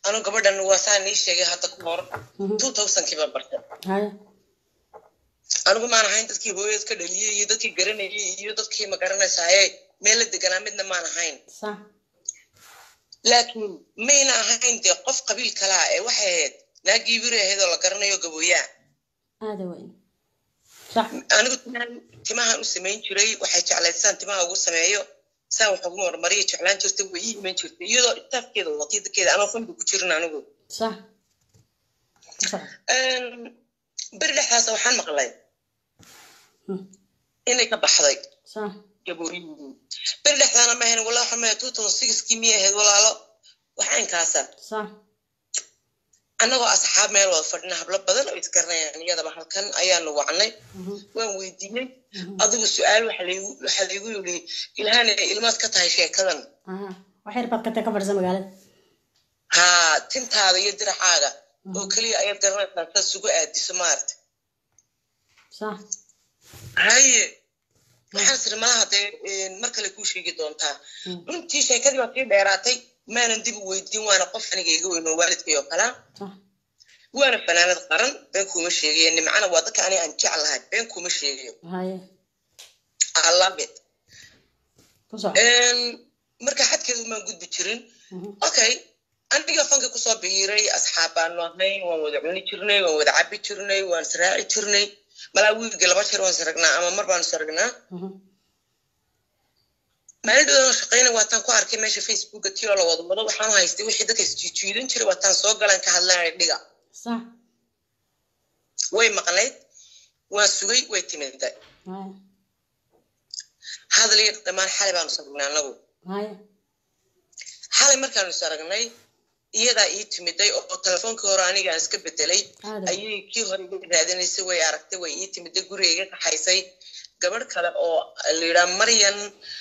anu gabadhan waa saa nii sheegay hadda ka hor Mhm. two thousandkii baan bartay haye anigu maan ahayn dadkii hooyad ka dhaliyey iyo dadkii garanayay iyo dadkii ma garanaysaaye meel la deganaa midna maan ahayn sax laakiin mayna ahayn dee qof qabiil kalaa ee waxay ahayd naagii biri ahayd oo la garanayo gabooyaa aada weyn sax anigu timahan timahan u samayn jiray waxay jeclayd saan timaha ugu sameeyo saan wax ugu marmariya jeclaan jirtay way ii iman jirtay iyadoo istaafkeeda wakiidakeeda anoo fanbi ku jirin anigu sax sax beri dhexdaas waxaan maqlay Hmm. inay ka baxday sax gabooyihii beri dhexdaana ma ahayn walaa waxaa maya two thousand sixkii miyay ahayd walaalo waxa inkaasa sax annagoo asxaab meel wada fadhina hablo badan oo isgaranayaan iyadaba halkan ayaanu wacnay Mhm. waan weydiinay Mhm. adigu su-aal waxa laygu waxa laygu yidhi ilahana ilmaad ka tahay sheekadan aha wax yar baad ka tag ka fadhisa magaalada haa tintaada iyo diracaaga oo keliya ayaad garanaysaa saad sugu aadiso maarata sax haye waxaan siri malaha dee mar kale kuu sheegi doontaa Mm. runtii sheekadii baa sii dheeraatay maanan dib u weydiin waana qof aniga iga weyn oo waalidkay oo kalaa sax waana fanaanad qaran been kuuma sheegayo nimcana waa dadka aniga aan jeclahay been kuuma sheegayo haye I love it ku soco marka xadkeedu maan gudbi jirin Mhm. okay aniga fanka kusoo biiray asxaab baanu ahay waan wada cuni jirnay waan wada cabi jirnay waan israaci jirnay malaa wiilga laba jeer waan saragnaa ama mar baanu saragnaa Mhm. maalin dhowdaan shaqeyna waataan ku arkay meesha facebooka tiyoo la wada wado waxaan haystay wixii dadka isjiijiidan jiray waataan soo galaan ka hadlanay dhiga sax way maqnayd waan sugay way timiday haye hadal iyo dhammaan xalay baanu saragnay anagu haye xalay markaanu saragnay iyadaa ii timiday oo telefoonkii hore aniga aan iska bedelay Aad. ayay kii hore iga raadinaysay way aragtay way ii timiday guriga iga kaxaysay gabadh kale oo la yidhaa maryan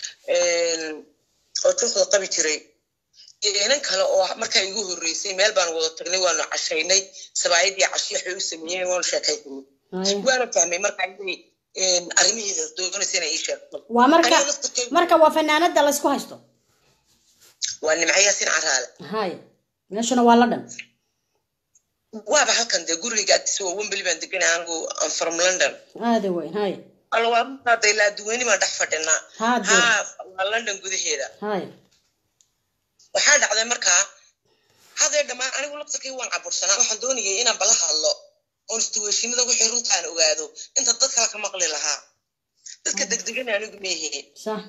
oo juuqda qabi jiray iyo inan kale oo markaa igu horreysay meel baan wada tagnay waanu cashaynay sabaayadii cashi waxay u sameeyeen waanu sheekaysanay haye waana fahmay markaa inay arrimihiisa doonaysa inay ii sheegto waa marka Aniga laftirkeyga- marka waa fanaanada laysku haysto waa nimco yaasin caraale haye meeshuna waa la dhan waaba halkan dee guriga agtiisa waa wembeli baan deganay anigu am from london aada weyn haye alla waa runtaada ilaa adduweyni baan dhex fadhinaa Haa, dee. haa waa london gudaheeda haye waxaa dhacday markaa hadee dhammaan anigu laftarkay waan cabursanaa waxaan doonayay inaan bala hadlo oon istuweeshinada wixii runtaan ogaado inta dad kale ka maqli lahaa dadka degdegana anigu meehe sax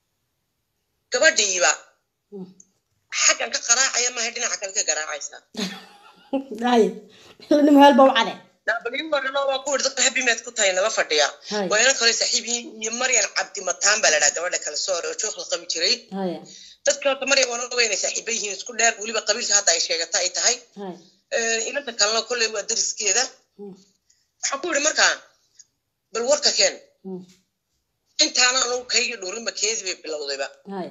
gabadhiiba Mm. xaggan ka qaraacaya maaha dhinaca kale ka garaacaysa haye nin meelba u cade daabaliwarano waa ku dadka habimeed ku tahay nala fadhiya Hay. waa inan kale saaxiibihiin iyo maryan cabdi mataan baa la dhaha gabadha kale soo hore oo joog la qabi jiray haye dadka horta maryan waan oga inay saaxiiba yihiin isku dheer weliba qabiilka hadda ay sheegata ay tahay haye inanta kalena kolley waa dariskeeda Mm. waxaan ku yidhi markaa bal warka keen Mm. intaana anugu kayga dhowrinba keedi bay bilowdayba haye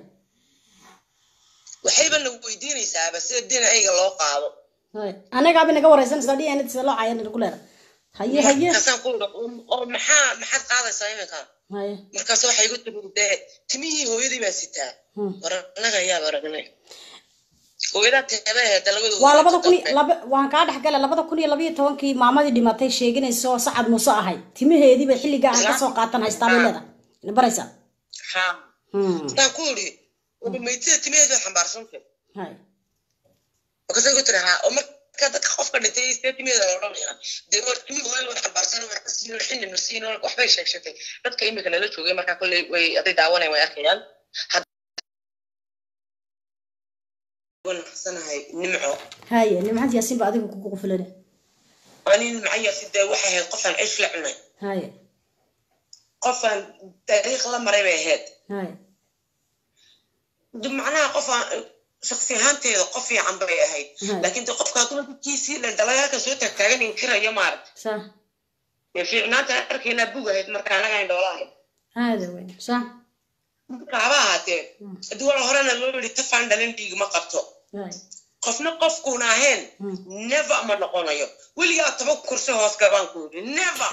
waxayba na weydiinaysaaba sida dhinacayga loo qaado haye anagaaba naga wareysanaysaa dhi anad sida loo cayan ku leeda haye haye markaasaan ku yidhi "Oo- oo maxaa maxaad qaadaysaa iminka haye markaas waxay igu tiri dee timihii hooyadii baa sitaa Mm. war annaga ayaaba aragnay hooyadaa teeda aheeda labadooda waa labada kun iyo- laba waan kaa dhex gala labada kun iyo labayo tobankii maamadii dhimatay sheeganaysa oo sacad muuse ahay timaheediiba xilligaa aan kasoo qaatan haystaa bay leedahay ina baraysaa ha Hmm. markaan ku yidhi waba maytida timaheeda way xambaarsantay haye markaasay ku tiri ha oo marka dadka qofka dhintay see timaheeda la odhanaya dee war timi hooyada way xambaarsan way casiin way xilli marsiin waxbay sheeg sheegtay dadka imika nala joogay markaa kolley way aday daawanay way arkayaan wanacsanahay nimco haye nimcad yaasiin ba adiga kugu qufulana ani nimcayaasi dee waxay ahayd qofaan cish la cunay haye qofaan taariikh la maray bay ahayd haye de macnaha qofaan shaksi ahaanteeda qof fiican bay ahayd Mhm. laakiin de qofka hadduu dadkiisii dhandhalagaalka soo taagtaagan inkiraya maaragta sax dee fiicnaanta arkaynaa bug ahayd marka anaga indhoola ahayd aada weyn sax marka haba ahaatee haddii wala horena loo yidhi tafaan dhalin dhiig ma qabto haye qofna qofkuuna ahayn Mm. never ma noqonayo weligaa toba kursi hoos gabaan ku yidhi never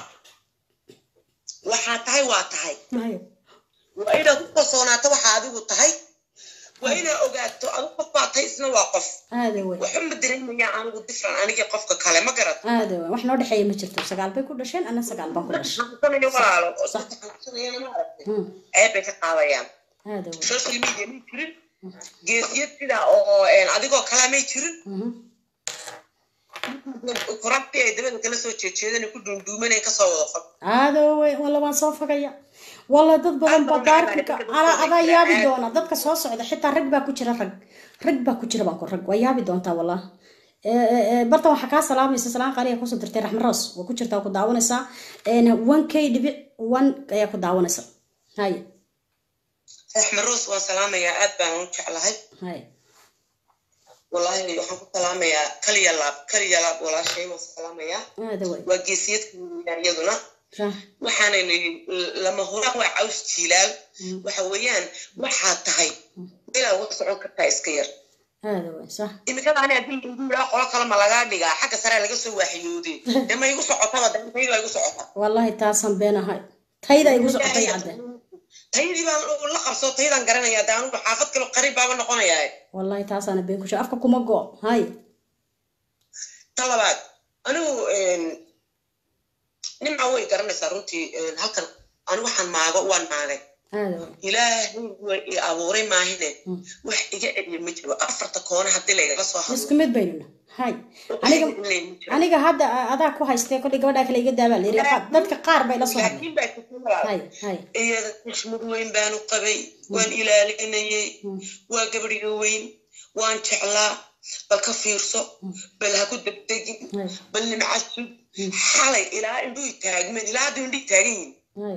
waxaa tahay waa tahay haye waa inaad ku kalsoonaato waxa adigu tahay waa inaa ogaato adu qof baa tahay isna waa qof aada wey waxba ma dareemaya anigu different anigii qofka kale ma garat aada wey wax noo dhexeeya ma jirto sagaal bay ku dhasheen ana sagaal baan ku dhashay xanuunsanayo walaalo oo Sax. dadka xanuunsanayana ma aragtay Hmm, ceeb bay ka qaadayaan aada wey social media may jirin geesiyad sidaa oo een, adigoo kalaa may jirin Mhm. korabti ay dabada kala soo jeejeedan ku dhuundhuumanay kasoo wada fag aada wey walla waan soo fogaya walla dad badan baa baarkinka ala adaa yaabi doona dadka soo socda xitaa rag baa ku jira rag rag baa ku jira baan ku rag waa yaabi doontaa wallah bartan waxaa kaa salaamaysa salaan qaaliya kusoo dirtay raxmed roos waa ku jirtaa waa ku daawanaysaa one k dhibic one ayaa ku daawanaysa hay raxmed roos waan salaamayaa aad baan u jeclahay hay wallaahi waxaan ku salaamayaa kaliya laab kaliya laab walaashay waan salaamayaa aada wey waa geesiyadka weeyaan iyaduna Sah. waxaanaynu lama huraan waa caws jiilaal waxa weeyaan waxaa tahay meelaa uga socon kartaa iska yar aada wey sax imikada ani haddii lagu yidhaa qolo kale ma lagaa dhigaa xagga sare laga soo waaxiyooday dee ma igu socotaba dee tayda igu socota wallahi taasaan been ahay tayda igu socotay cadde taydii baan la qabsoo taydaan garanayaa dee anugu xaafad kale qariib baaba noqonayaa wallahi taasaana been ku sheeg afka kuma go hay ta labaad anigu nimca way garanaysaa runtii halkan anigu waxaan maago waan maagay aada wey ilaahay waa i abuuray maahine Mm. wax iga celiya ma jiro afarta koona haddii laygala soo hadlo isku mid baynuna hay aniga aniga hadda a- adaa ku haystay kollay gabadhaa kale iga daabaa la yiri Qa- dadka qaar bay la soo hadlay laakiin baa jirta walaal. hay hay iyada xushmad weyn baanu qabay waan ilaalinayay Mm. waa gabadhiga weyn waan jeclaa bal ka fiirso bal ha ku degdegin hay bal nimca sug xalay ilaa indhuhi taagmeen ilaa hadda indhihi taagan yihin hay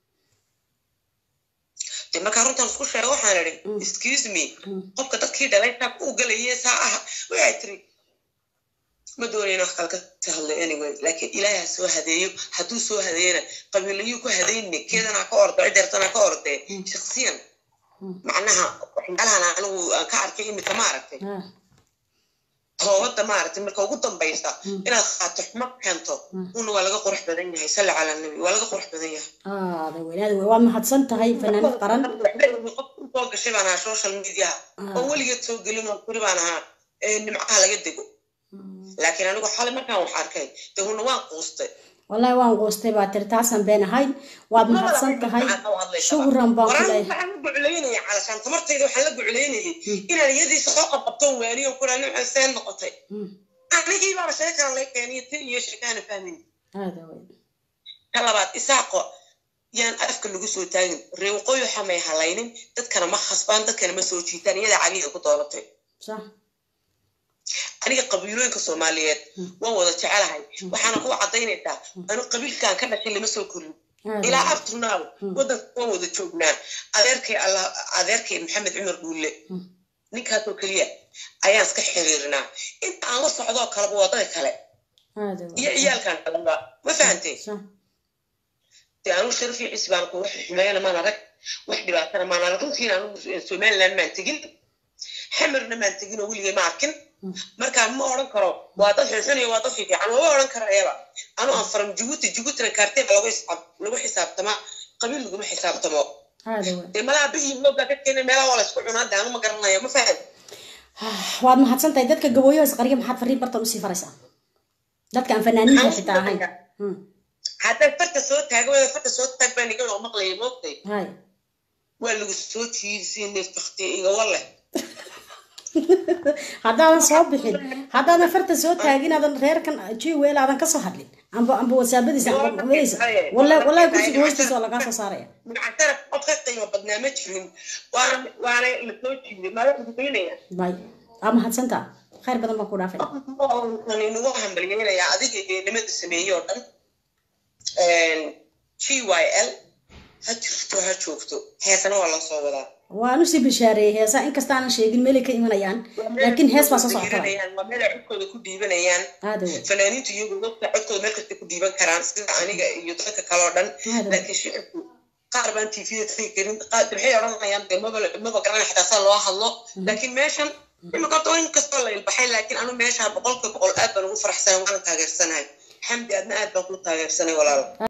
dee markaa runtaan isku sheega waxaan idhi Mm. excuse me Mm. qofka dadkii dhalay saa u galaye saa ah waxay tiri ma doonayna wax kale ka hadlay anyway laakiin ilaahay ha soo hadeeyo hadduu soo hadeeyana qabiilayuu ku hadayne keedan ha ka ordo cideertan ha ka ordee Mm. shaksiyan Mm. macnaha waxyaalahan anigu aan ka arkay imika ma aragtay ah toobadda maaragtay marka ugu dambaysa Mm. inaad qaato xumo keento Mm. una waa laga qurux badan yahay salli cala nabi waa laga qurux badan yahay aada weyn aada weyn waad mahadsan tahay fanaanad qaran qof soo gashay baan ahaa social mediaha oo weligeed soo gelin oo kuri baan ahaa ee nimcaha laga dego laakiin anigu xalay markaan wax arkay dee huna waan quustay wallahi waan goostay baa tiri taasaan been ahayn waad mahadsan tahay shukran baan ku waraan leeyahay waxaan la guclaynaya calashaan tamartayda waxaan la guclaynayay inaan iyadiisa soo qabqabtoon waaniyo kuraa nimca seen noqotay Mm. anigii baaba sheekan la keeniyo tin iyo sheekaana fahmayn aada weyn ka labaad isaaqo yaan afka lagu soo taagin reeqooy waxa may halaynin dadkana ma khasbaan dadkana ma soo jiitaan iyadaa cagiga ku doolatay sax aniga qabiilooyinka soomaaliyeed waan wada jecelahay waxaana ku cadaynaysaa anu qabiilkan ka dhashay lama soo korin aada ilaa weyn. up to now wadanka waan wada joognaa adeerkay allah adeerkay maxamed cumar dhuulle Mm. ninkaasoo keliya ayaan iska xiriirinaa inta aan la socdoo kaleba wadada kale aada weyn. iyo ciyaalkan kaleba ma fahantay sax dee anu sharafii cisbaan ku wax xumeeyana maan arag wax dhibaatana maan arag runtiina anu somaliland maan tegin xamarna maan tegin oo weligay ma arkin Mm. markaa ma odhan karo waa dad xunxuniyo waa dad fiifiican mama odhan karayaba anu aan faram jibuuti jibuutina kaartee baa lagu xisaab lagu xisaabtamaa qabiil laguma xisaabtamo aada weyn. dee malaha biyi moogaa ka keenay meelaha waa la isku cunaa dee anu ma garanayo ma fahan waad mahadsan tahay dadka gabooyaha isqarya maxaad fariin bartan usii faraysaa dadka aan fanaaniinta xitaa ahayn Mm. haddaad farta soo taaga wada farta soo taag baa niga oo maqlaya moogtay hay waa lagu soo jiidisay neeftakti iga walle haddaadan soo bixin haddaadan farta soo taagin aadan reerkan jiweel aadan kasoo hadlin amba amba wasaabadiisa amba madaysa wallahi wallahi kursiga hoostiisa waa lagaa soo saaraya macantara qof ka qiimo badnaa ma jirin waana waana la soo jiiday mala ugudaynaya bay aa mahadsantaa khayr badan baan ku dhaafay kan inugu hambalyeynaya adiga iyo nimada sameeyey oo dhan g y l ha jirto ha joogto heesana waa loo soo wadaa waan usii bishaareeyey heesaa inkasta aanan sheegin meelay ka imanayaan laakiin hees baa soo socota waa meel ay codkooda ku dhiibanayaan aada weyn fanaaniintu iyagu dadka codkooda meel kasta ku dhiiban karaan sida aniga iyo dadka kale oo dhan Aad u. laakiin shicibku qaar baan tvda tagi karin qaar waxay odhanayaan dee maba maba garanay xataa saa loo hadlo laakiin meeshan imika horta in kastoo la ilbaxay laakiin anu meesha boqolkiiba boqol aad baan ugu faraxsanay waana taageersanahay xamdi adna aad baan ku taageersanay walaalo